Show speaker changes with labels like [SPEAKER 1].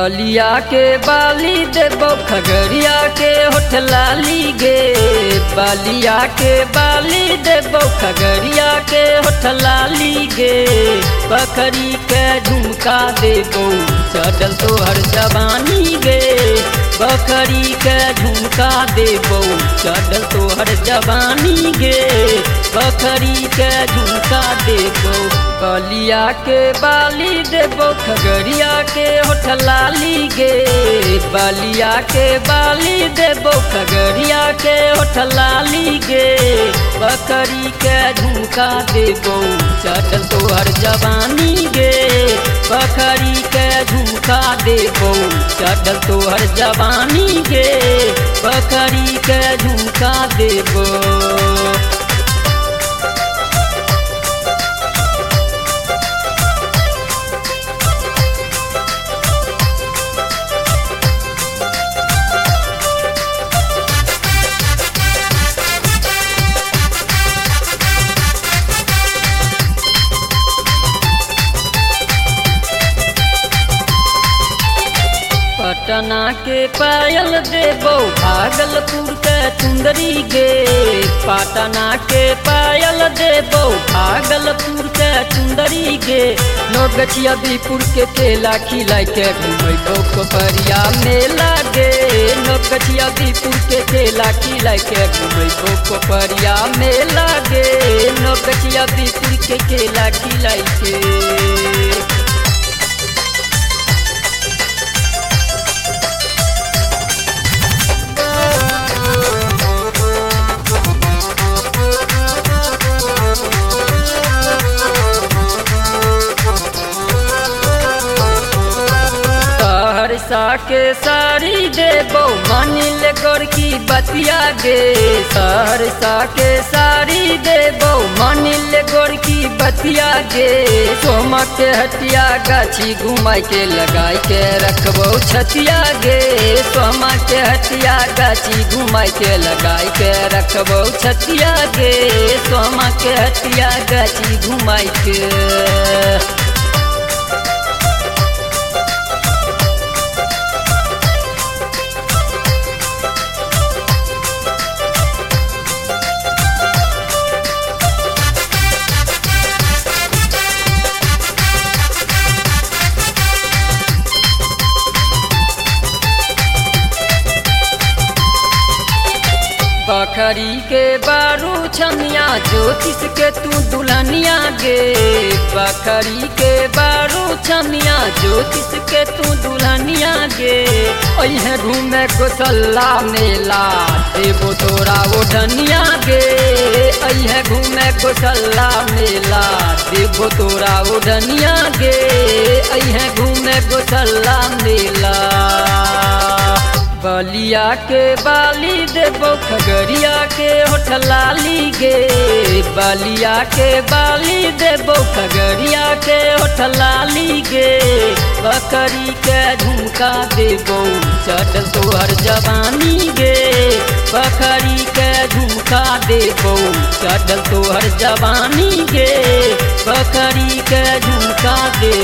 [SPEAKER 1] बलिया के बाली देबो खगड़िया के होठ लाली गे बलिया के बाली देबो खगड़िया के होठ लाली गे बकरी के झुमका देबो चढ़ल तोहर जवानी गे बकरी के झुमका देबो चढ़ल तोहर जवानी गे बकरी के झुमका देबो बलिया के बाली देबो खगड़िया के होठ लाली गे बलिया के बाली देबो खगड़िया के होठ लाली गे बकरी के झुमका देबो चढ़ल तोहर जवानी गे बकरी के झुमका देबो चढ़ल तोहर जवानी गे बकरी के झुमका देबो पटना के पायल देबो भागलपुर के चुंदरी गे पटना के पायल देबो भागलपुर के चुंदरी गे लोग छियादीपुर के केला खिलाई के घुमेबो कोपरिया मेला गे लोग छियादीपुर के केला खिलाई के घुमेबो कोपरिया मेला गे लोग छियादीपुर के केला खिलाई के सहरसा के साड़ी देबो मानिल गोरकी बतिया गे सहरसा के साड़ी देबो मानिल गोरकी बतिया गे सोमा के हटिया गाछी घुमाई के लगाई के रखबो छतिया गे सोमा के हटिया गाछी घुमाई के लगाई के रखबो छतिया गे सोमा के हटिया गाछी घुमाई के बखरी के बारू छमिया ज्योतिष के तू दुल्हनिया गे बखरी के बारू छमिया ज्योतिष के तू दुल्हनिया गे अहे घूमे गोसल्ला मेला देबो तोरा ओढ़निया गे अहे घूमे गोसल्ला मेला देबो तोरा ओढ़निया गे अहे घूमे गोसल्ला मेला बलिया के बाली देबो खगड़िया के होठ लाली गे बलिया के बाली देबो खगड़िया के होठ लाली गे बकरी के झुमका देबो चढ़ल तोहर जवानी गे बकरी के झुमका देबो चढ़ल तोहर जवानी गे बकरी के झुमका दे